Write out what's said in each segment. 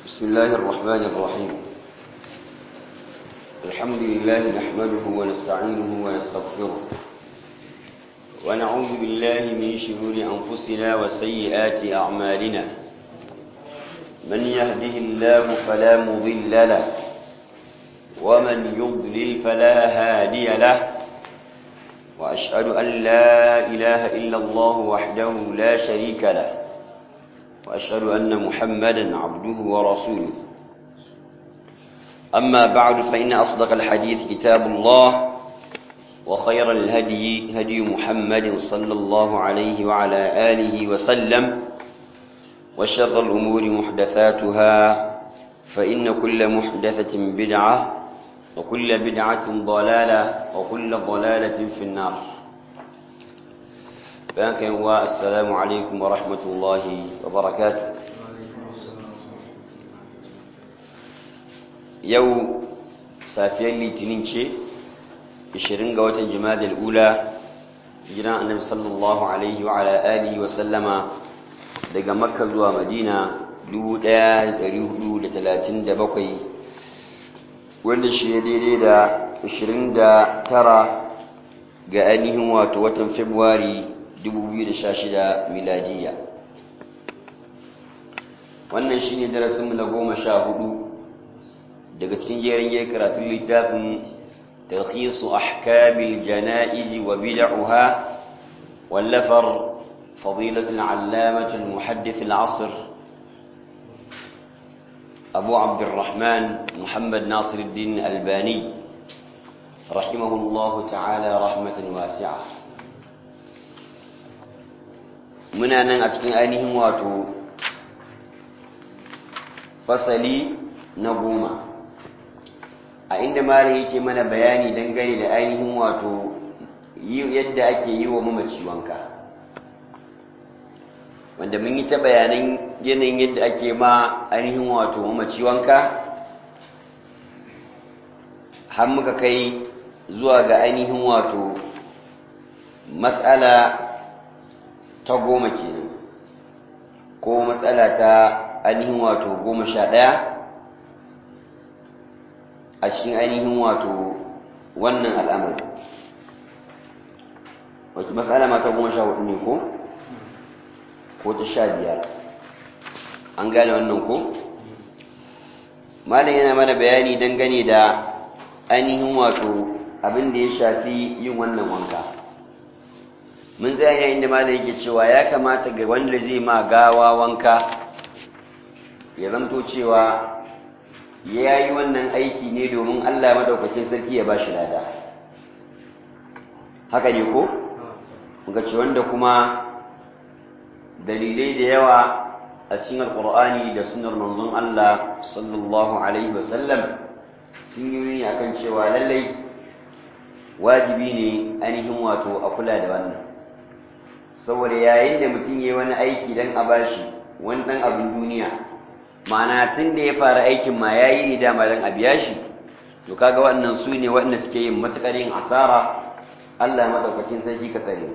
بسم الله الرحمن الرحيم الحمد لله نحمده ونستعينه ونستغفره ونعوذ بالله من شرور أنفسنا وسيئات أعمالنا من يهده الله فلا مضل له ومن يضلل فلا هادي له وأشهد أن لا إله إلا الله وحده لا شريك له وأشهد أن محمدا عبده ورسوله أما بعد فإن أصدق الحديث كتاب الله وخير الهدي هدي محمد صلى الله عليه وعلى آله وسلم وشر الأمور محدثاتها فإن كل محدثة بدعة وكل بدعة ضلالة وكل ضلالة في النار بانك السلام عليكم ورحمة الله وبركاته يو سافيا litinin ce 20 ga watan jimadal ula jiran annabi sallallahu alaihi wa ala alihi wa sallama daga makka zuwa madina 1437 wanda shi ya daidai da 29 ga ainihin wato watan februari 2016 miladiya wannan shi ne darasinmu na goma sha hudu daga cikin jerin yi karatun littafin talhisu ahkamil jana'izi wa bid'uha wallafar fadilatul allamatul muhaddith al-asr أبو عبد الرحمن محمد ناصر الدين الباني رحمه الله تعالى رحمة واسعة muna nan a cikin ainihin wato fasali na goma a inda malam yake mana bayani dangane da ainihin wato yadda ake yi wa mamaci wanka wanda mun yi ta bayanan yanayin yadda ake ma ainihin wato mamaci wanka har muka kai zuwa ga ainihin wato matsala ta goma kenan ko matsala ta ainihin wato goma sha ɗaya a cikin ainihin wato wannan al'amari wacce matsala ma ta goma sha hudu ne ko? ko ta sha biyar an gane wannan ko? malam yana mana bayani dangane da ainihin wato abin da ya shafi yin wannan wanka mun tsaya yayin da malam yake cewa ya kamata ga wanda zai ma gawa wanka ya zamto cewa ya yi wannan aiki ne domin Allah madaukakin sarki ya ba shi lada haka ne ko? muka ce wanda kuma dalilai da yawa a cikin alkur'ani da sunar manzon Allah sallallahu alaihi wasallam sun yi ne akan cewa lallai wajibi ne ainihin wato a kula da wannan saboda yayin da mutum ya yi wani aiki don a bashi wani ɗan abin duniya ma'ana tun da ya fara aikin ma ya yi ne dama don a biya shi to kaga waɗannan su ne waɗanda suke yin matuƙar yin asara Allah maɗaukakin sarki ka tsare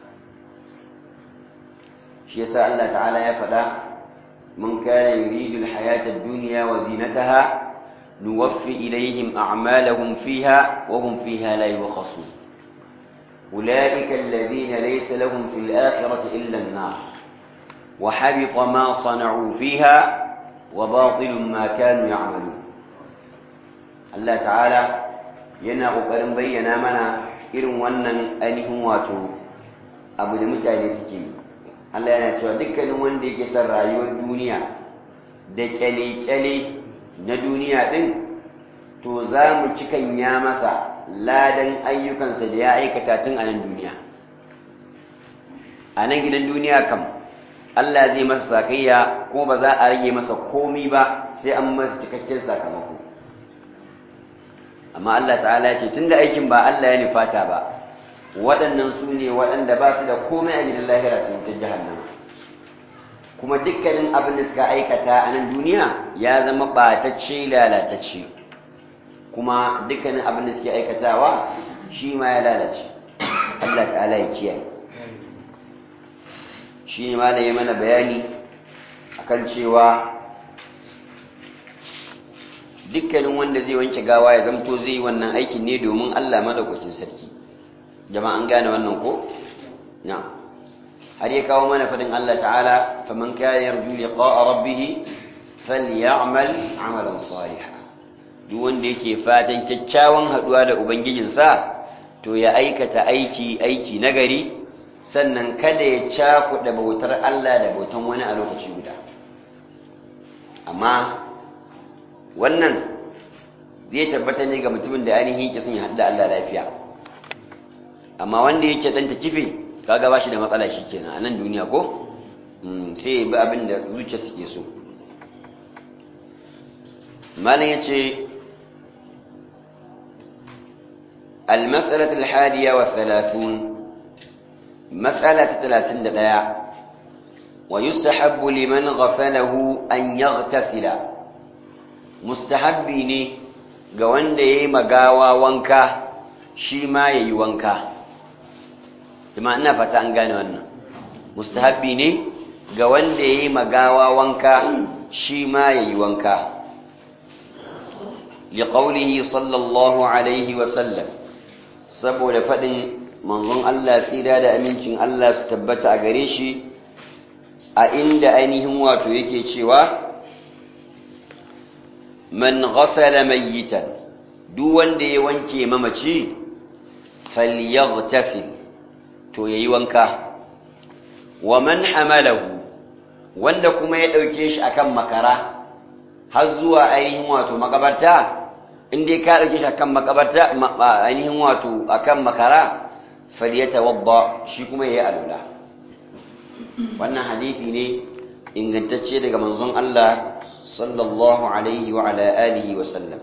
shi yasa Allah ta'ala ya faɗa man kana yuridu al-hayata ad-dunya wa zinataha nuwaffi ilayhim a'malahum fiha wa hum fiha la yubkhasun ulaika alladhina laysa lahum fil akhirati illa an-nar wa habita ma sana'u fiha wa batilun ma kanu ya'malun Allah ta'ala yana kokarin bayyana mana irin wannan ainihin wato abu da mutane suke yi Allah yana cewa dukkanin wanda yake son rayuwar duniya da kyale-kyale na duniya ɗin to za mu cikan ya masa ladan ayyukansa da ya aikata tun a nan duniya a nan gidan duniya kam Allah zai masa sakayya kuma ba za a rage masa komi ba sai an masa cikakken sakamako amma Allah ta'ala ce tun da aikin ba Allah ya nufata ba waɗannan su ne waɗanda ba su da komai a gidan lahira sun ta jahannama kuma dukkanin abin da suka aikata a nan duniya ya zama ɓatacce lalatacce kuma dukkanin abin da suke aikatawa shi ma ya lalace Allah ta'ala ya kiyaye shi ne ma da ya mana bayani akan cewa dukkanin wanda zai wanke gawa ya zamto zai yi wannan aikin ne domin Allah madaukakin sarki jama'a an gane wannan ko na har ya kawo mana fadin Allah ta'ala faman kana yarju liqa'a rabbih falyamal 'amalan salihan duk wanda yake fatan kyakkyawan haduwa da ubangijinsa to ya aikata aiki aiki nagari sannan kada ya cakuɗa bautar Allah da bautan wani a lokaci guda amma wannan zai tabbata ne ga mutumin da ainihin yake son ya haɗu da Allah lafiya amma wanda yake ɗanta kife kaga ba shi da matsala shi kenan a nan duniya ko sai ya bi abin da zuciya suke so malam ya ce المسألة الحادية والثلاثون مسألة ثلاثين دقيقة ويستحب لمن غسله أن يغتسل مستحب ne ga wanda ya yi magawa wanka shi ma ya yi wanka kuma ina fata an gane wannan mustahabbi ne ga wanda ya yi magawa wanka shi ma ya yi wanka liƙaunihi sallallahu alaihi wasallam saboda faɗin manzon Allah tsira da amincin Allah su tabbata a gare shi a inda ainihin wato yake cewa man ghasala mayyitan duk wanda ya wanke mamaci falyaghtasil to yayi wanka wa man hamalahu wanda kuma ya dauke shi akan makara har zuwa ainihin wato makabarta in dai ka dauke shi akan makabarta ainihin wato akan makara falyatawadda shi kuma yayi alula wannan hadisi ne ingantacce daga manzon Allah sallallahu alaihi wa ala alihi wa sallam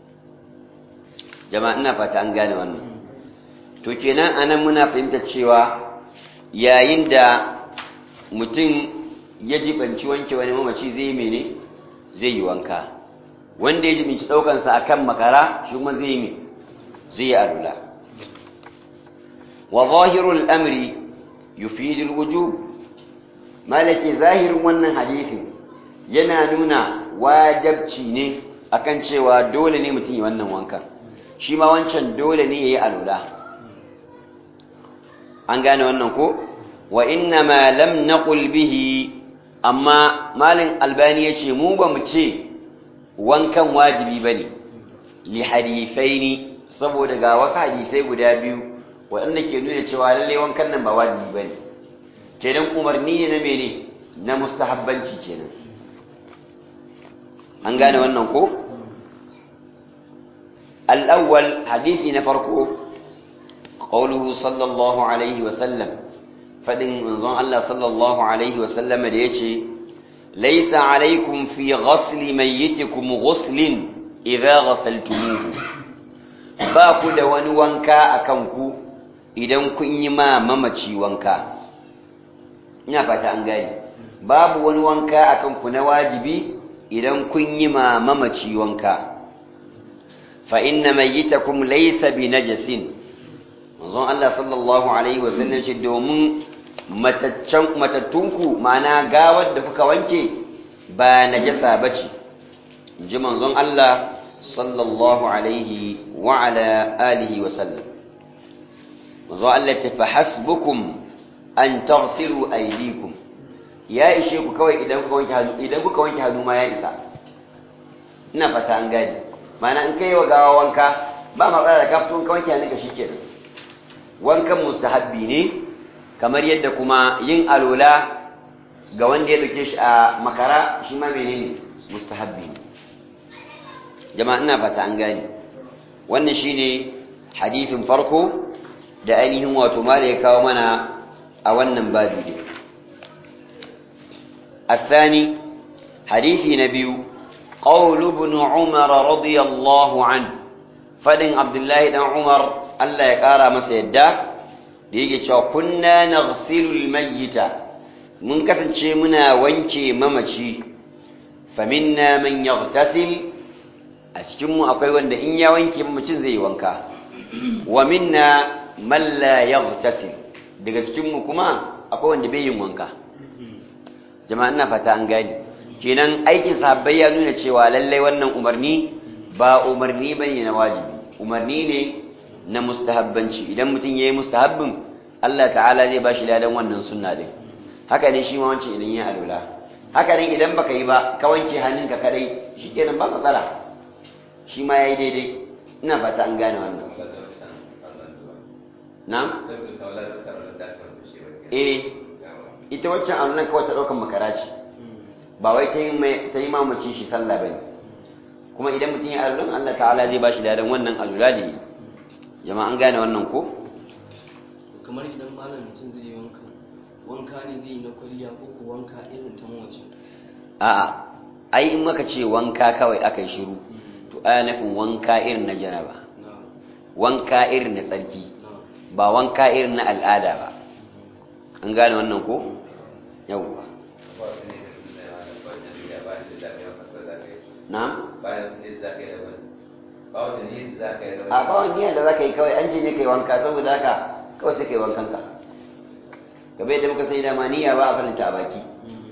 jama'a ina fata an gane wannan to kenan anan muna fahimtar cewa yayin da mutum ya jibanci wanke wani mamaci zai mene zai yi wanka wanda ya jibinci daukansa akan makara shi kuma zai yi zai yi alula wa zahirul amri yufidul wujub malake zahirin wannan hadisin yana nuna wajabci ne akan cewa dole ne mutum yi wannan wankan shi ma wancan dole ne yayi alula an gane wannan ko wa inna ma lam naqul bihi amma malin albani yace mu ba mu ce wankan wajibi bane li hadithaini saboda ga wasu hadisai guda biyu waɗanda ke nuna cewa lalle wankan nan ba wajibi bane kenan umarni ne na mene na mustahabbanci kenan an gane wannan ko al-awwal hadisi na farko qawluhu sallallahu alaihi wa sallam fadin manzon Allah sallallahu alaihi wa sallama da yace laysa alaikum fi ghasli mayyitikum ghuslin idza ghasaltumuhu ba ku da wani wanka akan ku idan kun yi ma mamaci wanka ina fata an gane babu wani wanka akan ku na wajibi idan kun yi ma mamaci wanka fa inna mayyitakum laysa bi najasin manzon Allah sallallahu alaihi wasallam ce domin mataccan matattunku ma'ana gawar da kuka wanke ba najasa bace ji manzon Allah sallallahu alaihi wa ala alihi wa sallam manzon Allah ta fa hasbukum an taghsilu aydikum ya ishe ku kawai idan kuka wanke hannu idan kuka wanke hannu ma ya isa ina fata an gane ma'ana in kai wa gawa wanka ba matsala da ka fito ka wanke hannunka shikenan wankan mustahabbi ne kamar yadda kuma yin alola ga wanda ya dauke shi a makara shi ma menene mustahabbi ne jama'a ina fata an gane wannan shine hadisin farko da ainihin wato mala ya kawo mana a wannan babi ne الثاني حديث نبي قول ابن عمر رضي الله عنه فدن عبد الله بن عمر الله يقرا masa yadda da yake cewa kunna naghsilul mayyita mun kasance muna wanke mamaci faminna man yaghtasil a cikin mu akwai wanda in ya wanke mamacin zai wanka wa minna man la yaghtasil daga cikin mu kuma akwai wanda bai yin wanka jama'a ina fata an gane kenan aikin sahabbai ya nuna cewa lallai wannan umarni ba umarni bane na wajibi umarni ne na mustahabbanci idan mutum yayi mustahabbin Allah ta'ala zai bashi ladan wannan sunna din haka ne shi ma wancan idan ya alula haka ne idan baka yi ba ka wanke hannunka kadai shikenan ba matsala shi ma yayi daidai ina fata an gane wannan na'am eh ita waccan alulan kawai ta daukan makara ce ba wai ta yi ta yi mamaci shi sallah bane kuma idan mutum ya alulan Allah ta'ala zai bashi ladan wannan alula da yi jama'a an gane wannan ko kamar idan malam mutum zai yi wanka wanka ne zai yi na kwalliya ko ko wanka irin ta mawace a'a ai in maka ce wanka kawai aka yi shiru to aya nufin wanka irin na janaba na wanka irin na tsarki na ba wanka irin na al'ada ba an gane wannan ko yawwa na a ba wani niyyar da za ka yi kawai an ce ne ka yi wanka saboda haka kawai sai ka yi wankan ka gaba yadda muka sai dama niyya ba a faranta a baki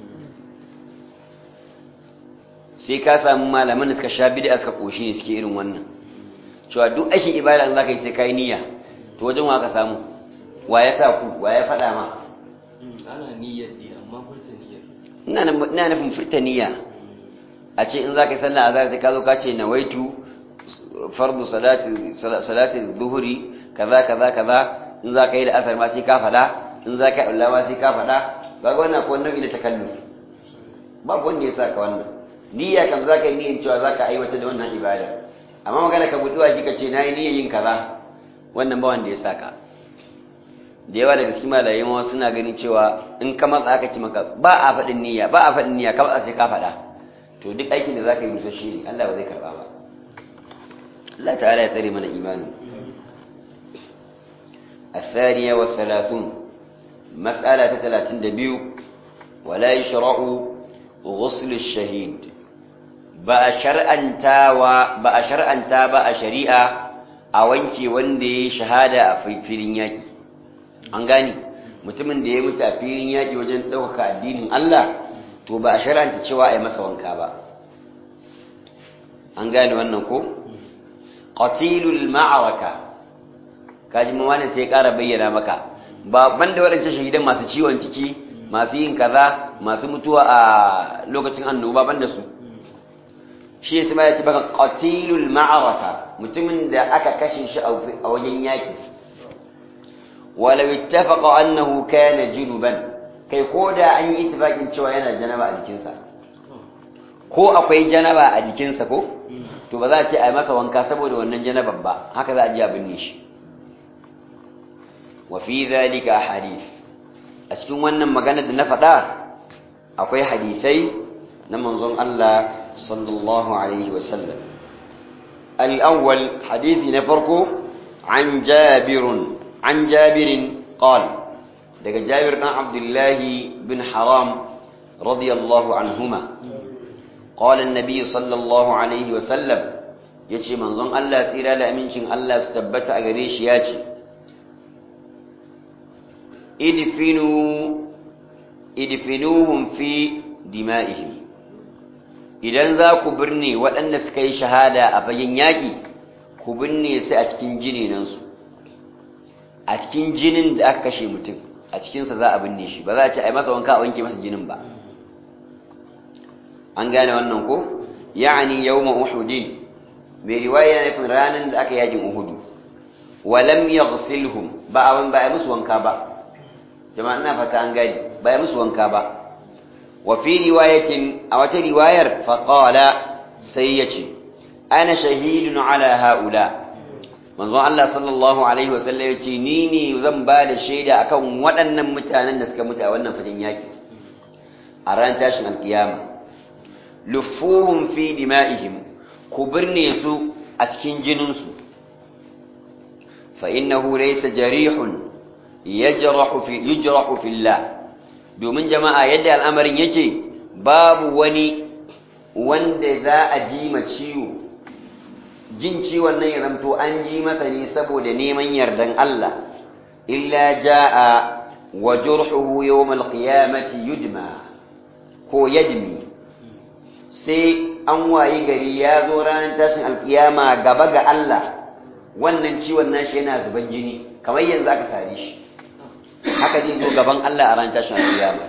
sai ka samu malaman da suka sha bid'a suka koshi ne suke irin wannan cewa duk aikin ibada in zaka yi sai kai niyya to wajen wa ka samu wa ya sa ku wa ya faɗa ma ana niyyar ne amma furta niyyar ina nan- ina nufin furta niyya a ce in zaka yi sallah azhar sai ka zo ka ce nawaitu fardu salati sala- salati dhuhri kaza kaza kaza in zaka yi da asar ma sai ka faɗa in zaka yi Allah ma sai ka faɗa ba ga wannan ko nau'i na takalluf babu wanda ya saka wannan niyya kam zaka yi niyyar cewa zaka aiwatar da wannan ibada amma magana ka buduwa shi ka ce nayi niyyar yin kaza wannan ba wanda ya saka da yawa daga cikin malamai ma suna ganin cewa in ka matsa aka ci maka ba a faɗin niyya ba a faɗin niyya ka matsa sai ka faɗa to duk aikin da zaka yi rusasshe ne Allah ba zai karba ba Allah ta'ala ya tsare mana imani الثانية والثلاثون مسألة ثلاثين دبيو ولا يشرع غسل الشهيد بقى شرعا تاوى بقى شرعا تابا شريعة أوانكي وندي شهادة في filin yaki. an gane mutumin da ya mutu a filin yaƙi wajen ɗaukaka addinin Allah to ba a sharanta cewa a yi masa wanka ba an gane wannan ko qatilul ma'araka kaji mu wani sai ƙara bayyana maka ba banda waɗancan shahidan masu ciwon ciki masu yin kaza masu mutuwa a lokacin annoba banda su shi yasa ma ya ce baka qatilul ma'araka mutumin da aka kashe shi a wajen yaƙi ولو اتفق أنه كان جنبا kai ko da an yi itifakin cewa yana janaba a jikinsa ko akwai janaba a jikinsa ko to ba za a ce a yi masa wanka saboda wannan janaban ba haka za a ji a binne shi wa fi zalika hadith a cikin wannan magana da na faɗa akwai hadisai na manzon Allah sallallahu alaihi wa sallam al-awwal hadisi na farko an jabirun عن جابر قال دق جابر بن عبد الله بن حرام رضي الله عنهما قال النبي صلى الله عليه وسلم يجي منظم الله تيرا لأمينشن الله استبت أغريش ياتي ادفنوا ادفنوهم في دمائهم idan za ku birne waɗanda suka yi shahada a fagen yaƙi ku birne su a cikin jininansu a cikin jinin da aka kashe mutum a cikinsa za a binne shi ba za a ce a yi masa wanka a wanke masa jinin ba an gane wannan ko ya'ani yawma uhudin mai riwaya yana nufin ranar da aka yakin uhudu walam yaghsilhum ba a ba a musu wanka ba jama'a ina fata an gani ba a musu wanka ba wa fi riwayatin a wata riwayar faqala sai yace ana shahidun ala haula manzon Allah sallallahu alaihi wasallam ya ce ni ne zan ba da shaida akan waɗannan mutanen da suka mutu a wannan fagen yaƙi a ran tashin alkiyama lufuhum fi dima'ihim ku birne su a cikin jininsu fa innahu laysa jarihun yajrahu fi yujrahu fillah domin jama'a yadda al'amarin yake babu wani wanda za a ji ma ciwo jin ciwon nan ya zamto an ji masa ne saboda neman yardan Allah illa jaa wa jurhuhu yawm alqiyamati yudma ko yadmi sai an wayi gari ya zo ranar tashin alkiyama gaba ga Allah wannan ciwon nashi yana zuban jini kamar yanzu aka sare shi haka zai zo gaban Allah a ranar tashin alkiyama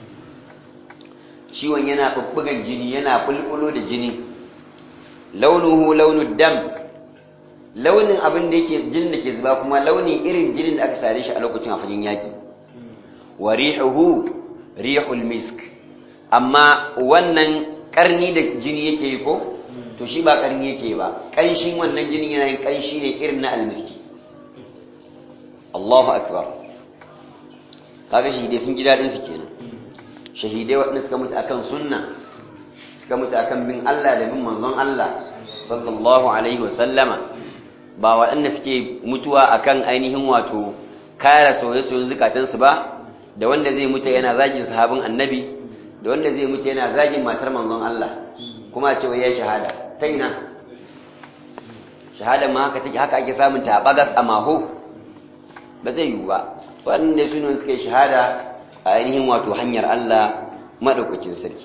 ciwon yana bubbugan jini yana bulbulo da jini launuhu launud dam launin abin da yake jinin da ke zuba kuma launi irin jinin da aka sare shi a lokacin a fagen yaki wa rihuhu rihul misk amma wannan karni da jini yake yi ko to shi ba karni yake ba kanshin wannan jinin yana yin kanshi ne irin na almiski Allahu akbar kaga shahidai sun ji dadin su kenan shahidai waɗanda suka mutu akan sunna suka mutu akan bin Allah da bin manzon Allah sallallahu alaihi wasallama ba waɗanda suke mutuwa akan ainihin wato kare soye-soyen zukatansu ba da wanda zai mutu yana zagin sahabin annabi da wanda zai mutu yana zagin matar manzon Allah kuma a cewa ya shahada ta ina shahada ma haka take haka ake samun ta bagas a maho ba zai yiwu ba waɗanda su ne suka yi shahada a ainihin wato hanyar Allah maɗaukakin sarki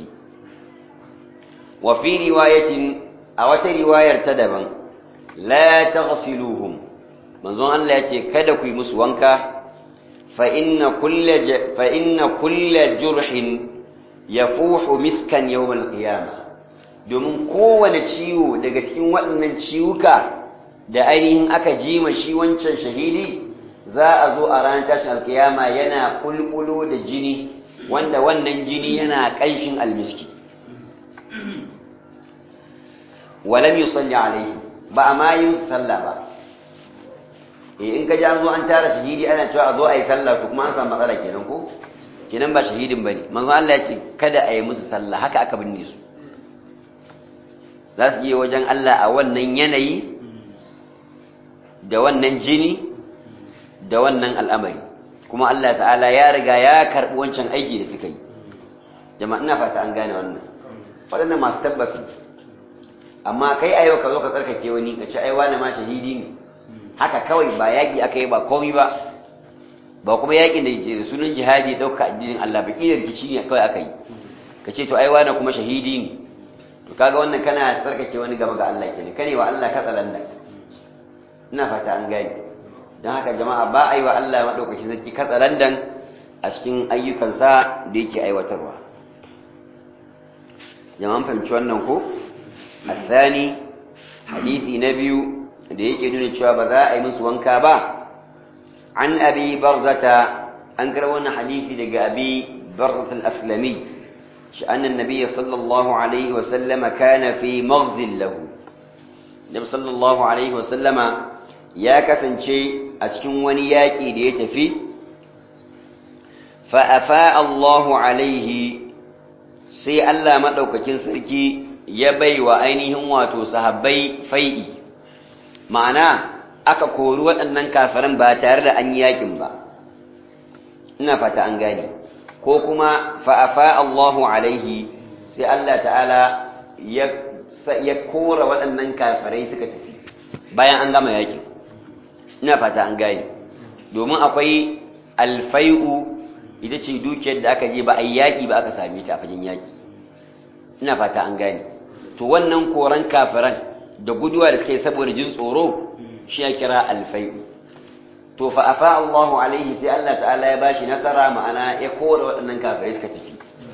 wa fi riwayatin a wata riwayar ta daban la taghsiluhum manzon Allah ya ce kada ku yi musu wanka fa inna kulla fa inna kulla jurhin yafuhu miskan yawm al-qiyamah domin kowane ciwo daga cikin waɗannan ciwuka da ainihin aka jima shi wancan shahidi za a zo a ranar tashin alkiyama yana kulkulo da jini wanda wannan jini yana ƙanshin almiski walam yusalli alaihi ba a ma yi sallah ba in ka ji an zo an tara shahidi ana cewa a zo a yi sallah to kuma an samu matsala kenan ko kenan ba shahidin bane manzo Allah ya ce kada a yi musu sallah haka aka binne su za su je wajen Allah a wannan yanayi da wannan jini da wannan al'amari kuma Allah ta'ala ya riga ya karɓi wancan aiki da suka yi jama'a ina fata an gane wannan waɗannan masu tabbasi amma kai a yau ka zo ka tsarkake wani ka ci aiwa na ma shahidi ne haka kawai ba yaƙi aka yi ba komi ba ba kuma yaƙin da ke sunan jihadi ɗauka addinin Allah ba ƙiyar rikici ne kawai aka yi ka ce to aiwa na kuma shahidi ne to kaga wannan kana tsarkake wani gaba ga Allah kenan kane wa Allah katsalanda ina fata an gane don haka jama'a ba a yi wa Allah maɗaukaki sarki katsalandan a cikin ayyukansa da yake aiwatarwa jama'an fahimci wannan ko الثاني حديث نبي ديك دون cewa ba za a yi musu wanka ba an abi barzata an karwana hadisi daga abi barzat al-aslami shi annan nabiy sallallahu alaihi wa sallama kana fi maghzil lahu nabi sallallahu alaihi wa sallama ya kasance a cikin wani yaki da ya tafi fa afa Allahu alaihi sai Allah madaukakin sarki ya bai wa ainihin wato sahabbai fai'i ma'ana aka kori waɗannan kafiran ba tare da an yi yakin ba ina fata an gane ko kuma fa'afa Allahu alaihi sai Allah ta'ala ya kora waɗannan kafirai suka tafi bayan an gama yakin ina fata an gane domin akwai alfai'u ita ce dukiyar da aka je ba a yi yaƙi ba aka same ta a fagen yaƙi ina fata an gane to wannan koran kafiran da guduwa da suke saboda jin tsoro shi ya kira alfai'u to fa afa Allahu alaihi sai Allah ta'ala ya bashi nasara ma'ana ya kore waɗannan kafirai suka tafi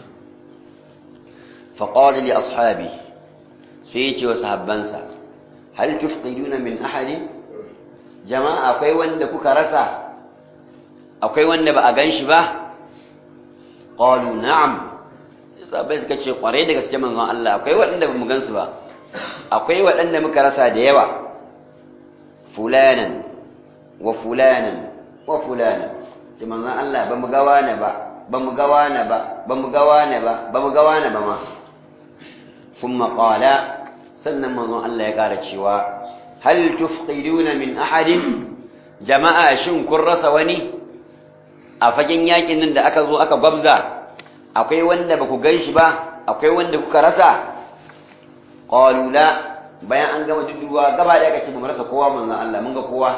fa qala li ashabi sai ya ce wa sahabbansa hal tufqiduna min ahadin jama'a akwai wanda kuka rasa akwai wanda ba a ganshi ba qalu na'am sahabbai suka ce kwarai da gaske manzon Allah akwai waɗanda ba mu gansu ba akwai waɗanda muka rasa da yawa fulanan wa fulanan wa fulanan ce manzon Allah ba mu ga wani ba ba mu ga wani ba ba mu ga wani ba ba mu ga wani ba ma thumma qala sannan manzon Allah ya ƙara cewa hal tufqiduna min ahadin jama'a shin kun rasa wani a fagen yakin nan da aka zo aka gwabza akwai wanda ba ku gan shi ba akwai wanda kuka rasa ƙalula bayan an gama duduwa gaba da aka ce ba rasa kowa manzan Allah mun ga kowa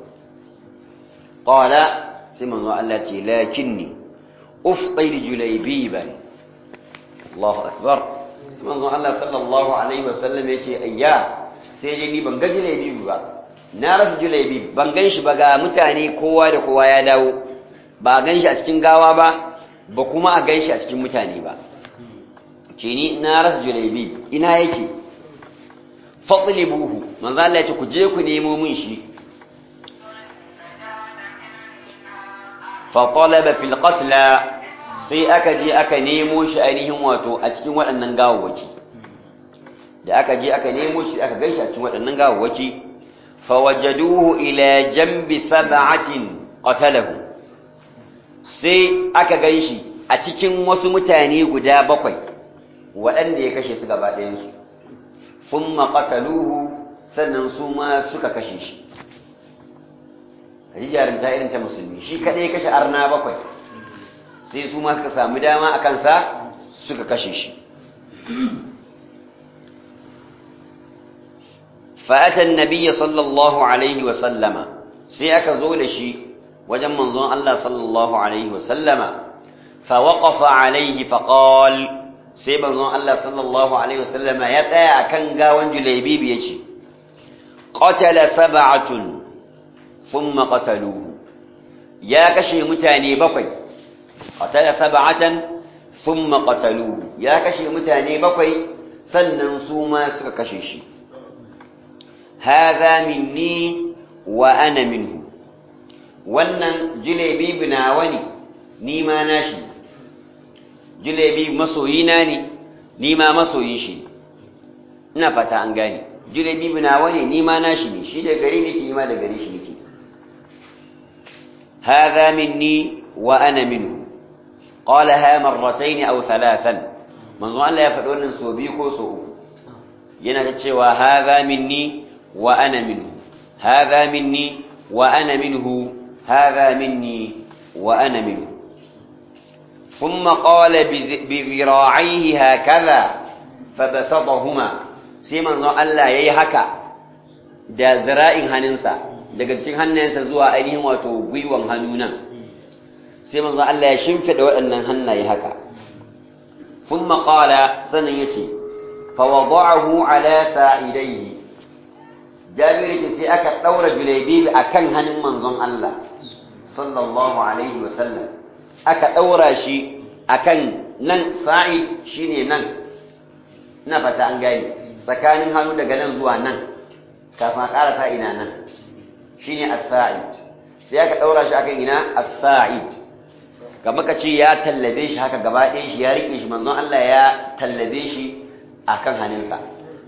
ƙala sai manzan Allah ce lakinni ufqir julaybiban Allahu akbar sai manzon Allah sallallahu alaihi wasallam yace ayya sai dai ni ban ga jalebi ba na rasa jalebi ban gan shi ba ga mutane kowa da kowa ya dawo ba a gan shi a cikin gawa ba ba kuma a gan shi a cikin mutane ba ce ni na rasa jalebi ina yake buhu. manzo Allah ya ce ku je ku nemo min shi fa talaba fil qatla sai aka je aka nemo shi ainihin wato a cikin waɗannan gawawwaki da aka je aka nemo shi aka ganshi a cikin waɗannan gawawwaki fa wajaduhu ila jambi sab'atin qatalahu sai aka ganshi a cikin wasu mutane guda bakwai waɗanda ya kashe su gaba ɗayansu thumma qataluhu sannan su ma suka kashe shi kaji jarinta irin ta musulmi shi kaɗai ya kashe arna bakwai sai su ma suka samu dama a kansa suka kashe shi fa'atan nabiya sallallahu alaihi wasallama sai aka zo da shi wajen manzon Allah sallallahu alaihi wasallama fa waƙafa alaihi faƙal sai manzon Allah sallallahu alaihi wasallama ya tsaya a kan gawan julaibibi ya ce ƙatala saba'atun sun maƙataluhu ya kashe mutane bakwai قتل سبعة ثم قتلوه يا كشي متاني بقي سنن سوما سك كشيشي هذا مني وأنا منه wannan jilebi binawa ne ni ma nashi jilebi masoyina ne ni ma masoyin shi ina fata an gane jilebi binawa ne ni ma nashi ne shi da gari nake ni ma da gari shi nake hadha minni wa ana minhu قالها مرتين أو ثلاثا manzo Allah ya faɗi wannan so biyu ko so uku yana ta cewa hadha minni wa ana minhu hadha minni wa ana minhu hadha minni wa ana minhu thumma qala bi dhira'ihi hakaza fabasatahuma sai manzo Allah yayi haka da zira'in hannunsa daga cikin hannayensa zuwa ainihin wato gwiwan hannu nan sai manzo Allah ya shimfida waɗannan hannaye haka thumma qala sanan yace fa wada'ahu ala sa'idayhi Jabir yace sai aka daura Julaybibi akan hannun manzon Allah sallallahu alaihi wa sallam aka daura shi akan nan sa'id shine nan ina fata an gane tsakanin hannu daga nan zuwa nan kafin a ƙara ina nan shine as-sa'id sai aka daura shi akan ina as-sa'id kamar ka ce ya tallabe shi haka gaba ɗaya shi ya riƙe shi manzon Allah ya tallabe shi a kan hannunsa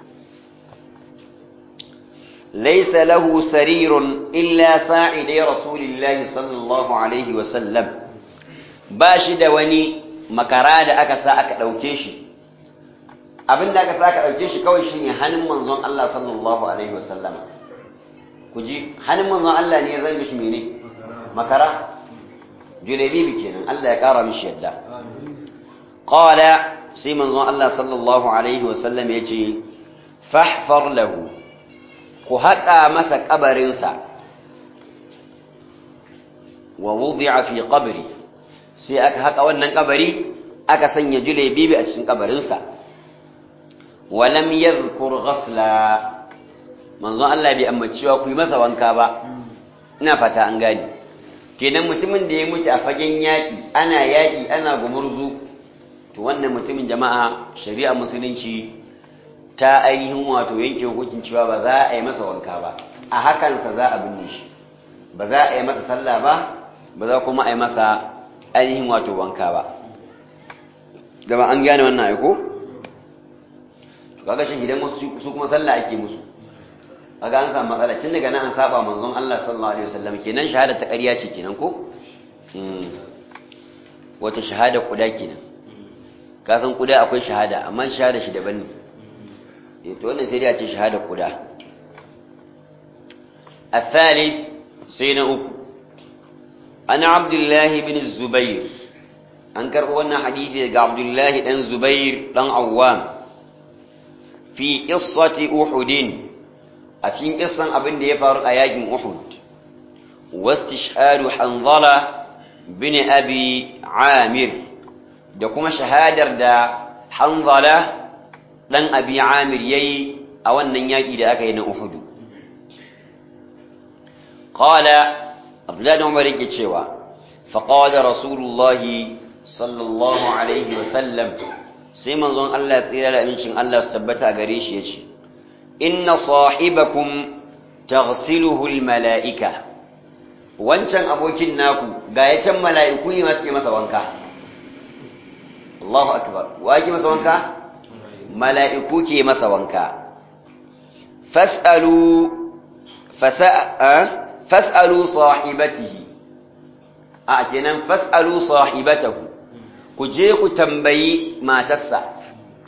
laisa lahu sarirun illa sa'idai rasulillahi sallallahu alaihi wasallam ba shi da wani makara da aka sa aka ɗauke shi abin da aka sa aka ɗauke shi kawai shine hannun manzon Allah sallallahu alaihi wasallam ku ji hannun manzon Allah ne ya zai mishi mene makara julebibi kenan Allah ya ƙara mishi yadda qala sai manzon Allah sallallahu alaihi wasallam ya ce fahfar lahu ku haƙa masa ƙabarinsa wa wudi'a fi qabri sai aka haƙa wannan ƙabari aka sanya julebibi a cikin ƙabarinsa wa lam yadhkur ghasla manzon Allah bai ambaci cewa ku yi masa wanka ba ina fata an gane kenan mutumin da ya mutu a fagen yaƙi ana yaƙi ana gumurzu to wannan mutumin jama'a shari'a musulunci ta ainihin wato yanke hukuncin cewa ba za a yi masa wanka ba a hakansa za a binne shi ba za a yi masa sallah ba ba za kuma a yi masa ainihin wato wanka ba gaba an gane wannan aiko to kaga shi idan su kuma sallah ake musu kaga an samu matsala tun daga nan an saba manzon Allah sallallahu alaihi wasallam kenan shahada ta ƙarya ce kenan ko wata shahada kuda kenan ka san kuda akwai shahada amma shahada shi daban ne eh to wannan sai dai a ce shahada kuda الثالث سينا أكو أنا عبد الله بن الزبير أنكر أولنا حديثي عبد الله بن الزبير بن عوام في قصة أحد a cikin kissan abin da ya faru a yakin Uhud wastishhadu Hanzala bin Abi Amir da kuma shahadar da Hanzala dan abi amir yayi a wannan yaki da aka yi na uhud qala abdullahi umar yake cewa faqala rasulullahi sallallahu alaihi wa sallam sai manzon Allah ya tsira da amincin Allah su tabbata a gare shi yace inna sahibakum taghsiluhu almalaika wancan abokin naku ga ya can mala'iku ne masu ke masa wanka Allahu akbar wa ke masa wanka mala'iku ke masa wanka fas'alu fas'alu sahibatihi a kenan fas'alu sahibatahu ku je ku tambayi matarsa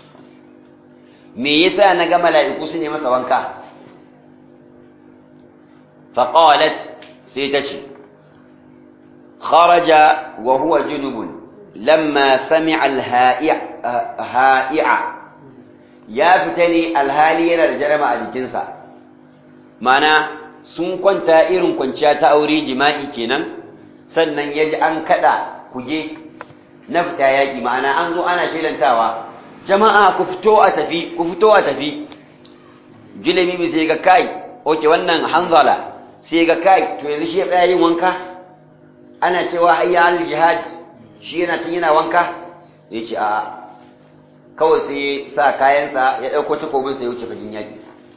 me yasa na ga mala'iku su ne masa wanka faqalat sai ta ce kharaja wa huwa junubun lamma sami'a al-ha'i'a ya fita ne alhali yana da jarama a jikinsa mana sun kwanta irin kwanciya ta aure jima'i kenan sannan ya ji an kada kuge na fita yaƙi ma'ana an zo ana shelantawa jama'a ku fito a tafi ku fito a tafi julemi sai ga kai oke wannan hanzala sai ga kai to yanzu shi ya tsaya yin wanka ana cewa hayya al jihad shi yana tun yana wanka ya ce a kawai sai sa kayansa ya ɗauko takobinsa ya wuce fajin yaƙi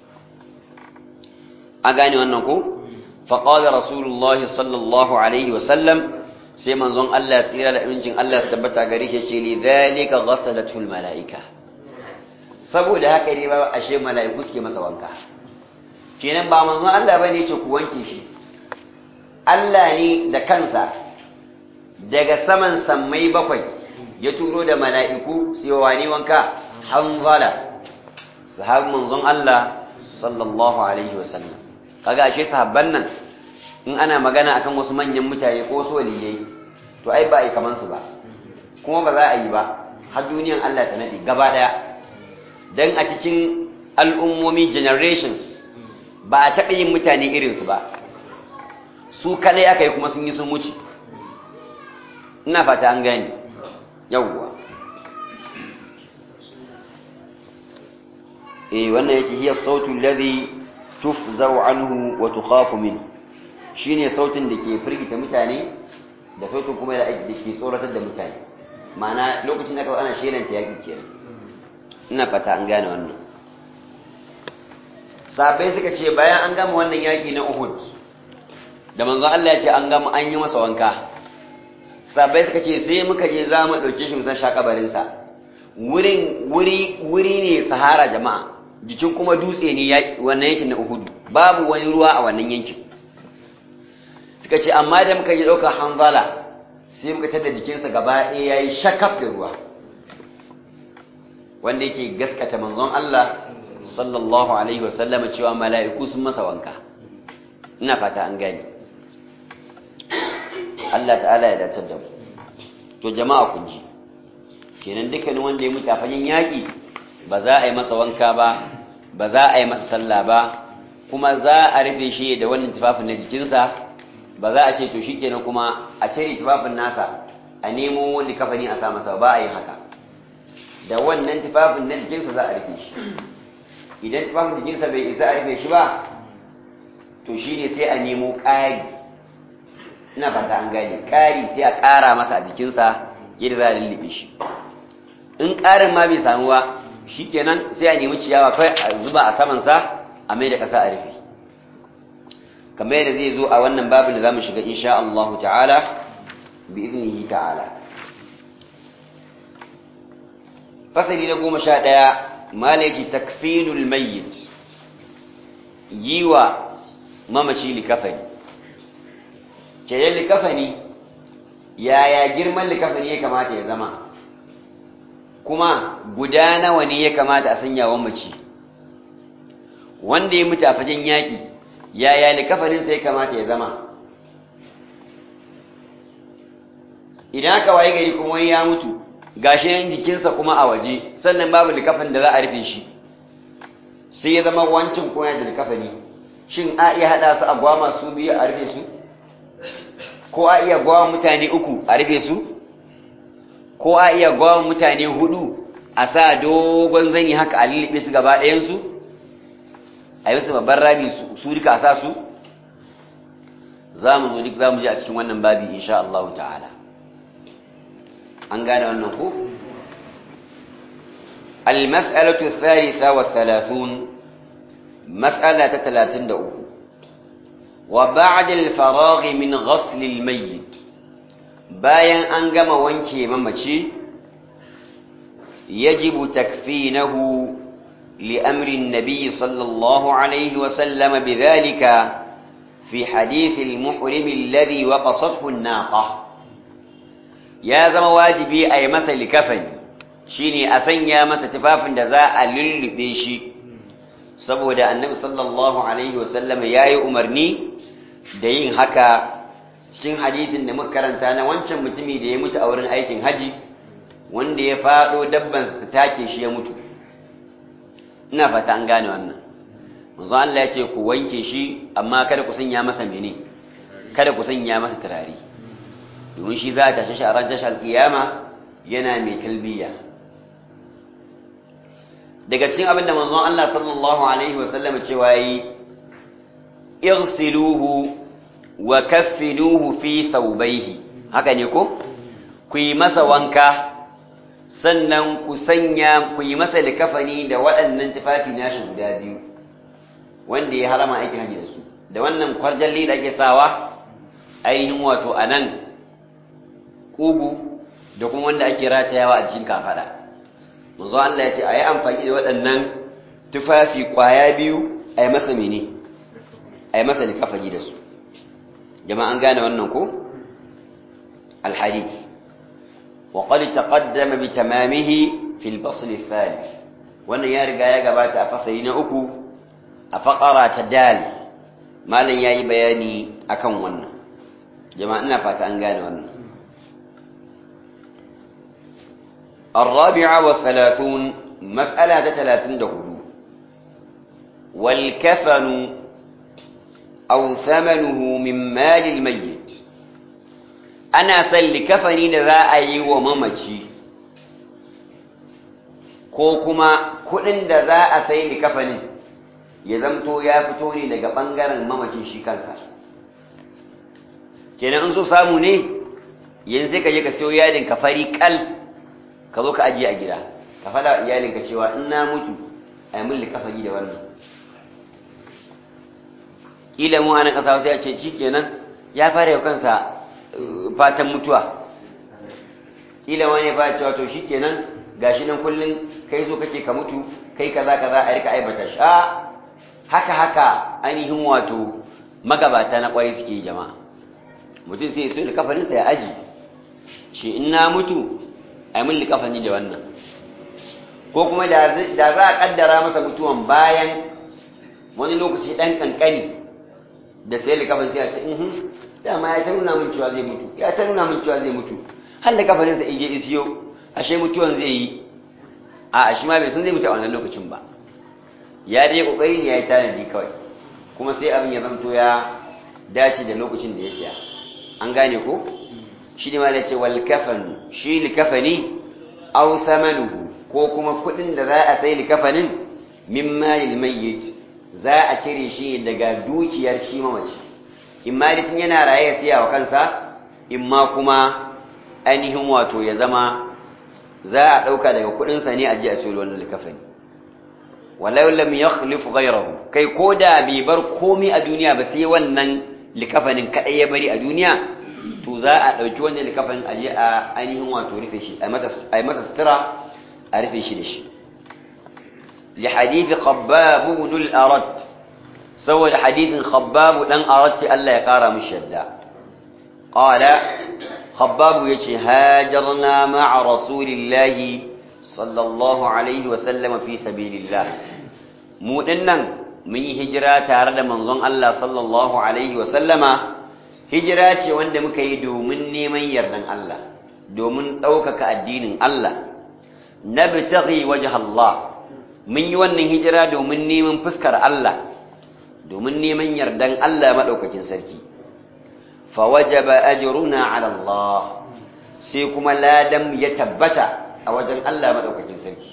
a gane wannan ko faƙaɗa rasulullah sallallahu alaihi wasallam sai manzon Allah tsira da amincin Allah su tabbata gare shi ce li zalika ghasalatul malaika saboda haka ne ba ashe mala'iku suke masa wanka kenan ba manzon Allah bane ce ku wanke shi Allah ne da kansa daga saman sammai bakwai ya turo da mala'iku su yi wani wanka hanzala sahabin manzon Allah sallallahu alaihi wasallam kaga ashe sahabban nan in ana magana akan wasu manyan mutane ko wasu waliyai to ai ba a yi kaman su ba kuma ba za a yi ba har duniyan Allah ta nade gaba daya dan a cikin al'ummomi generations ba a taɓa yin mutane irin su ba su kadai aka yi kuma sun yi sun wuce ina fata an gani yawwa eh wannan yake hiya sautu alladhi tufzau anhu wa tukhafu min shine sautin da ke firgita mutane da sautin kuma da ke tsoratar da mutane ma'ana lokacin da kawai ana shelanta yaki kenan ina fata an gane wannan sabai suka ce bayan an gama wannan yaki na Uhud da manzon Allah ya ce an gama an yi masa wanka sabai suka ce sai muka je za mu ɗauke shi musan shakabarinsa wurin wuri wuri ne sahara jama'a jikin kuma dutse ne wannan yankin na uhudu babu wani ruwa a wannan yankin suka ce amma da muka yi ɗaukar hanzala sai muka tada jikinsa gaba ɗaya ya yi shakaf da ruwa wanda yake gaskata manzon Allah sallallahu alaihi wasallama cewa mala'iku sun masa wanka ina fata an gani Allah ta'ala ya datar da mu to jama'a kun ji kenan dukkanin wanda ya mutu a fagen yaƙi ba za a yi masa wanka ba ba za a yi masa sallah ba kuma za a rufe shi da wannan tufafin na jikinsa ba za a ce to shi kenan kuma a cire tufafin nasa a nemo wani kafani a sa masa ba a yi haka da wannan tufafin na jikinsa za a rufe shi idan tufafin jikinsa bai isa a rufe shi ba to shi ne sai a nemo ƙari ina fata an gane ƙari sai a ƙara masa a jikinsa yadda za a lullube shi in ƙarin ma bai samu ba shi kenan sai a nemi ciyawa kai a zuba a samansa a mai da ƙasa a rufe kamar yadda zai zo a wannan babin da za mu shiga insha Allah ta'ala bi iznihi ta'ala fasali na goma sha ɗaya malaji takfinul mayyit yi wa mamaci likafani kenan likafani yaya girman likafani ya kamata ya zama kuma guda nawa ne ya kamata a sanya wa mace wanda ya mutu a fagen yaƙi yaya likafaninsa ya kamata ya zama idan aka waye gari kuma ya mutu gashi yan jikinsa kuma a waje sannan babu likafan da za a rufe shi sai ya zama wancin kuma da likafani shin a iya haɗa su a gwama su biyu a rufe su ko a iya gwama mutane uku a rufe su ko a iya gwama mutane hudu a sa dogon zani haka a lullube su gaba ɗayansu a yi musu babban rami su duka a sa su za mu zo duk za mu ji a cikin wannan babi insha Allah ta'ala an gane wannan ko المسألة الثالثة والثلاثون مسألة ثلاثين دعوه وبعد الفراغ من غسل الميت bayan an gama wanke mamaci yajibu takfinahu لأمر النبي صلى الله عليه وسلم بذلك في حديث المحرم الذي وقصته الناقة يا زما واجبي أي مسا لكفن شيني أسنيا مسا تفاف دزاء للبيشي saboda annabi sallallahu alaihi wasallam ya yi umarni da yin haka cikin hadisin da muka karanta na wancan mutumi da ya mutu a wurin aikin haji wanda ya faɗo dabban ta take shi ya mutu ina fata an gane wannan manzo Allah ya ce ku wanke shi amma kada ku sanya masa mene kada ku sanya masa turare domin shi za ta tashi a ran tashar kiyama yana mai talbiya daga cikin abin da manzon Allah sallallahu alaihi wasallam cewa yi irsiluhu wa kaffinuhu fi thawbayhi haka ne ko ku yi masa wanka sannan ku sanya ku yi masa likafani da waɗannan tufafi nashi guda biyu wanda ya harama aikin haji da su da wannan kwarjalli da ake sawa ainihin wato a nan ƙugu da kuma wanda ake ratayawa a jikin kafaɗa manzo Allah ya ce a yi amfani da waɗannan tufafi ƙwaya biyu a yi masa mene a yi masa likafani da su jama'a an gane wannan ko alhadith wa qad taqaddama bi tamamihi fi al-fasl al-thalith wannan ya riga ya gabata a fasali na uku a faqara ta dal malam yayi bayani akan wannan jama'a ina fata an gane wannan الرابعة والثلاثون مسألة ثلاثين دهدو والكفن أو ثمنه من مال الميت أنا سل كفني ذا أي وممشي ko kuma kuɗin da za a sai likafanin ya zamto ya fito ne daga ɓangaren mamacin shi kansa kenan in so samu ne yanzu ka je ka siyo yadin ka fari kal ka zo ka ajiye a gida ka faɗa iyalinka cewa in na mutu a yi mulli kafari da wannan ƙila mu anan ƙasa wasu ya ce shi kenan ya fara yau kansa fatan mutuwa ƙila wani ya fara cewa to shi kenan gashi nan kullum kai zo kake ka mutu kai kaza kaza a rika aibata sha haka haka ainihin wato magabata na ƙwarai suke jama'a mutum sai so da kafarinsa ya aji shi in na mutu a yi mulli kafani da wannan ko kuma da za a kaddara masa mutuwan bayan wani lokaci ɗan ƙanƙani da sai da kafin sai a ce ihun dama ya ta nuna min cewa zai mutu ya ta nuna min cewa zai mutu har da kafaninsa ije isiyo ashe mutuwan zai yi a shi ma bai san zai mutu a wannan lokacin ba ya dai kokari ne ya yi tanadi kawai kuma sai abin ya zanto ya dace da lokacin da ya siya an gane ko shi ne ma da ce wal kafanu shi likafani aw thamanuhu ko kuma kudin da za a sai likafanin min malil mayyit za a cire shi daga dukiyar shi mamaci in malikin yana raye ya siya wa kansa in ma kuma ainihin wato ya zama za a dauka daga kudin sa ne a ji a siyo wannan likafani walau lam yakhlif ghayrahu kai koda bai bar komai a duniya ba sai wannan likafanin kadai ya bari a duniya to za a ɗauki wannan likafin aje a ainihin wato rufe shi a yi masa sutura a rufe shi da shi li hadithi khabbabu ibn al-arad saboda hadithin khabbabu dan arad ce Allah ya kara mishi yadda qala khabbabu yace hajarna ma'a rasulillahi sallallahu alaihi wa sallam fi sabilillah mu dinnan mun yi hijira tare da manzon Allah sallallahu alaihi wa sallama hijira ce wanda muka yi domin neman yardan Allah domin ɗaukaka addinin Allah na bitaghi waje Allah mun yi wannan hijira domin neman fuskar Allah domin neman yardan Allah maɗaukakin sarki fa wajaba ajruna ala Allah sai kuma ladan ya tabbata a wajen Allah madaukakin sarki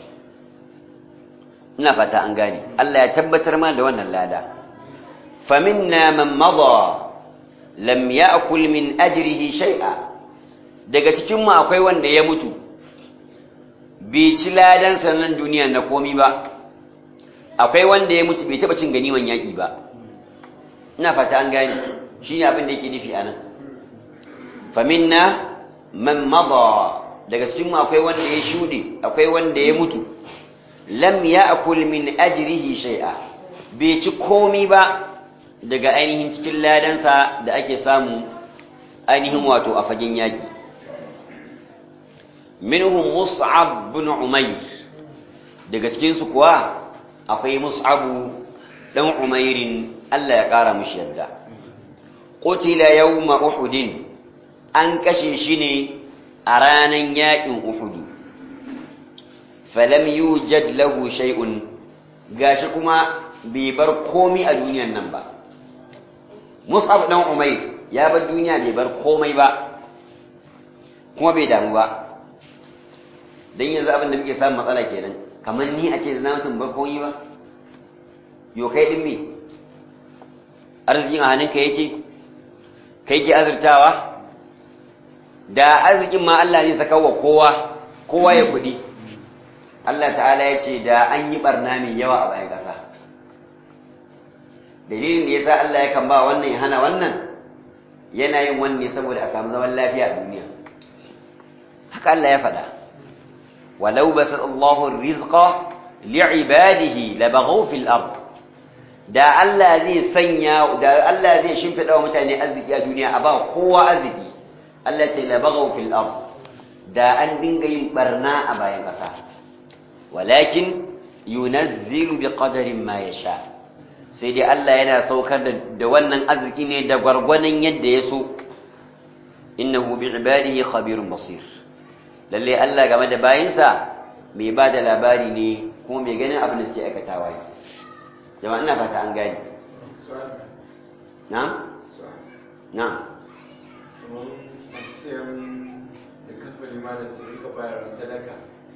ina fata an gane Allah ya tabbatar mana da wannan lada faminna man mada lam ya'kul min ajrihi shay'a daga cikin mu akwai wanda ya mutu bai ci ladan sanan duniya na komi ba akwai wanda ya mutu bai taba cin ganiman yaki ba ina fata an gane shine abin da yake nufi anan faminna man mada daga cikin mu akwai wanda ya shude akwai wanda ya mutu lam ya'kul min ajrihi shay'a bai ci komi ba daga ainihin cikin ladansa da ake samu ainihin wato a fagen yaki minhum mus'ab bin umayr daga cikin su kuwa akwai mus'abu dan umairin Allah ya kara mushi yadda qutila yawma uhudin an kashe shi ne a ranan yakin uhudu falam yujad lahu shay'un gashi kuma bai bar komai a duniyan nan ba Mus'ab dan Umayr ya bar duniya bai bar komai ba kuma bai damu ba dan yanzu abin da muke samun matsala kenan kamar ni a ce na mutum bar komai ba yo kai din me arzikin a hannunka yake kai ke azurtawa da arzikin ma Allah zai saka wa kowa kowa ya kudi Allah ta'ala ya ce da an yi barna mai yawa a bayan ƙasa dalilin da ya sa Allah ya kan ba wannan ya hana wannan yana yin wanne saboda a samu zaman lafiya a duniya haka Allah ya faɗa walau basat Allahu rizqa li'ibadihi labaghaw fil ard da Allah zai sanya da Allah zai shimfida wa mutane arziki a duniya a ba kowa arziki Allah ce labaghaw fil ard da an dinga yin barna a bayan ƙasa walakin yunazzilu biqadarin ma yasha sai dai Allah yana saukar da wannan arziki ne da gwargwanon yadda ya so innahu bi ibadihi khabirun basir lalle Allah game da bayinsa mai ba da labari ne kuma mai ganin abin da suke aikatawa ne jama'a ina fata an gani na'am na'am da kamfani ma da su rika bayar sadaka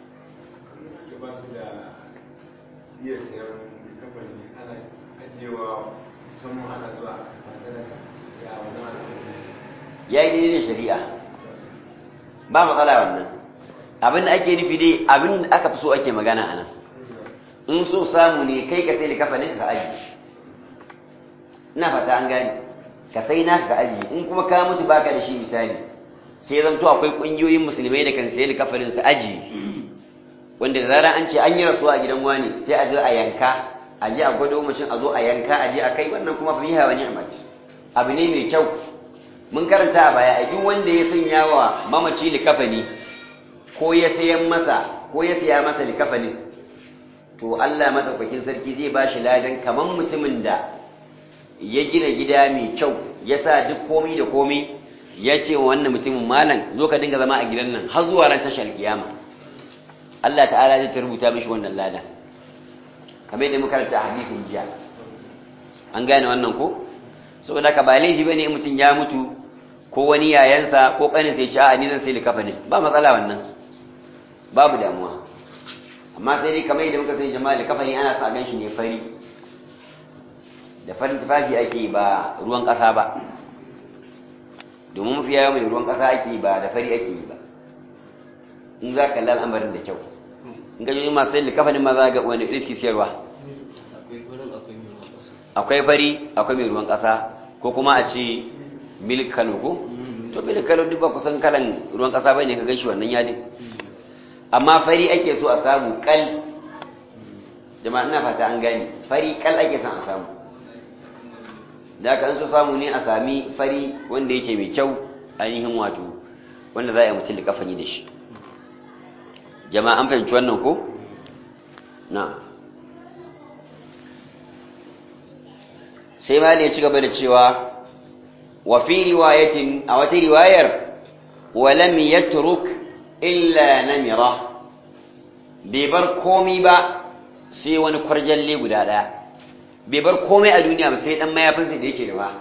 ya ba su da iya sayan kamfani ana ajiyewa musamman ana zuwa a sadaka ya wannan al'amari ya yi daidai da shari'a ba matsala wannan abin da ake nufi dai abin da aka fi so ake magana a nan in so samu ne kai ka sai da kafanin ka aji ina fata an gani ka sai naka ka aji in kuma ka mutu baka da shi misali sai zanto akwai kungiyoyin musulmai da kan sai da kafanin su aji wanda da zarar an ce an yi rasuwa a gidan wani sai a je a yanka a je a gwado mutum a zo a yanka a je a kai wannan kuma fa biha wa ni'mat abu ne mai kyau mun karanta a baya a duk wanda ya sanya wa mamaci likafani ko ya sayan masa ko ya saya masa likafanin to Allah madaukakin sarki zai ba shi ladan kaman mutumin da ya gina gida mai kyau ya sa duk komai da komai ya ce wa wannan mutumin malam zo ka dinga zama a gidan nan har zuwa ran tashar kiyama Allah ta'ala zai ta rubuta mishi wannan ladan kamar yadda muka karanta a hadisin jiya an gane wannan ko saboda ka ba laifi bane in mutum ya mutu ko wani yayansa ko kanin sai ce a ni zan sai likafa ne ba matsala wannan babu damuwa amma sai dai kamar yadda muka sani jama'a likafa ne ana sa gan shi ne fari da farin tufafi ake ba ruwan ƙasa ba domin mafi yawa mai ruwan ƙasa ake ba da fari ake yi ba in za ka al'amarin da kyau in ga jini masu sai likafa ne ma za ga wani riski siyarwa akwai farin akwai mai ruwan ƙasa akwai fari akwai mai ruwan ƙasa ko kuma a ce milk kano ko to milk kano duk ba kusan kalan ruwan ƙasa bai ne ka ganshi wannan yadin amma fari ake so a samu kal jama'a ina fata an gani fari kal ake son a samu da aka so samu ne a sami fari wanda yake mai kyau ainihin wato wanda za a yi mutum da kafani da shi jama'a an fahimci wannan ko na'am sai ma ne ci gaba da cewa wa fi riwayatin a wata riwayar wa lam yatruk illa namira bai bar komai ba sai wani kwarjalle guda daya bai bar komai a duniya ba sai dan mayafinsa da yake da ba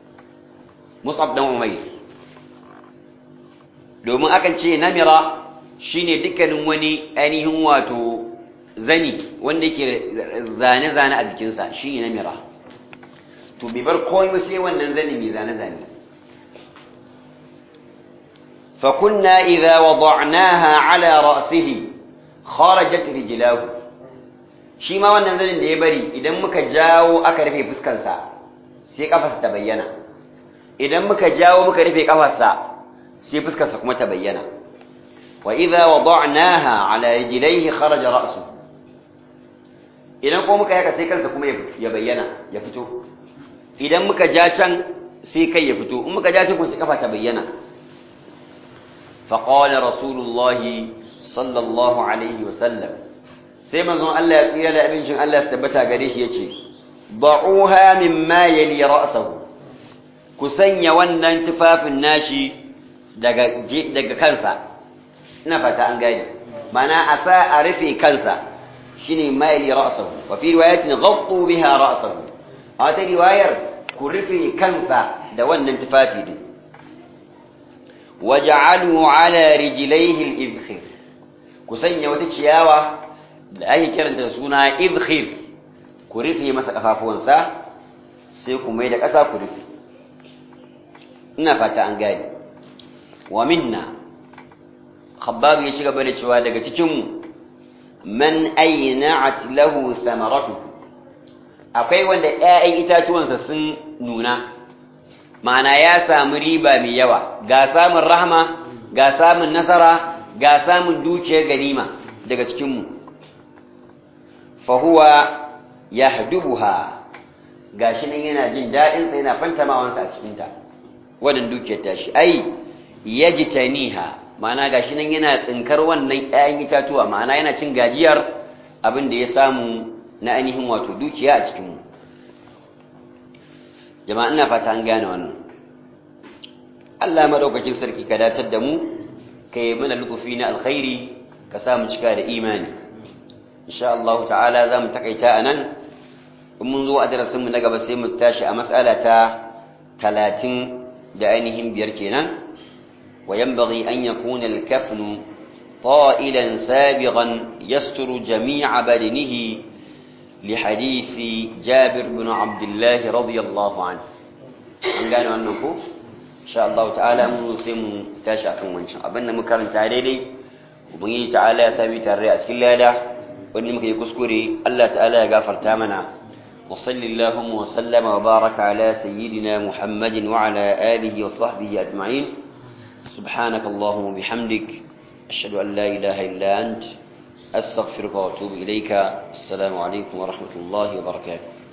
Mus'ab dan Umayr domin akan ce namira shine dukkanin wani ainihin wato zani wanda yake zane-zane a jikinsa shine namira to bai bar komai sai wannan zani mai zane-zane فكنا إذا وضعناها على رأسه خرجت رجلاه shi ma wannan zanin da ya bari idan muka jawo aka rufe fuskansa sai kafarsa ta bayyana idan muka jawo muka rufe kafarsa sai fuskarsa kuma ta bayyana wa idza wada'naha ala rijlaihi kharaja ra'su idan kuma muka yaka sai kansa kuma ya bayyana ya fito idan muka ja can sai kai ya fito in muka ja can kuma sai kafa ta bayyana فقال رسول الله صلى الله عليه وسلم sai manzon Allah ya tsira da abincin Allah ya tabbata gare shi yace da'uha mimma yali ra'sahu ku sanya wannan tufafin nashi daga daga kansa ina fata an gani mana a sa a rufe kansa shine mimma yali ra'sahu wa fi riwayatin ghattu biha ra'sahu a wata riwayar ku rufe kansa da wannan tufafi din waj'alu ala rijlaihi al-ibkhir ku sanya wata ciyawa da ake kiranta da suna ibkhir ku rufe masa kafafuwansa sai ku mai da ƙasa ku rufe ina fata an gane wa minna khabbab ya shiga bane cewa daga cikin mu man ayna'at lahu thamaratuhu akwai wanda ƴaƴan itatuwansa sun nuna ma'ana ya samu riba mai yawa ga samun rahma ga samun nasara ga samun dukiyar ganima daga cikinmu fahuwa ya hadubuha ga shi nan yana jin daɗinsa yana fantamawansa a cikinta wadan dukiyar tashi ai ya ji taniha ma'ana ga shi nan yana tsinkar wannan 'ya'yan itatuwa ma'ana yana cin gajiyar abin da ya samu na ainihin wato dukiya a cikinmu jama'a ina fata an gane wannan Allah madaukakin sarki ka datar da mu ka yi mana lutufi na alkhairi ka sa mu cika da imani insha Allah ta'ala za mu takaita a nan in mun zo a darasinmu na gaba sai mu tashi a matsala ta talatin da ainihin biyar kenan wa yanbaghi an yakuna al-kafnu ta'ilan sabiqan yasturu jami'a badanihi لحديث جابر بن عبد الله رضي الله عنه an gane wannan ko insha Allah ta'ala mun sai mu tashi akan wancan abinda muka karanta daidai ubangiji ta'ala ya sami tare a cikin lada wanda muka yi kuskure Allah ta'ala ya gafarta mana wa sallallahu wa sallama wa baraka ala sayyidina Muhammadin wa ala alihi wa sahbihi ajma'in subhanaka allahumma bihamdik ashhadu an la ilaha illa anta أستغفرك وأتوب إليك السلام عليكم ورحمة الله وبركاته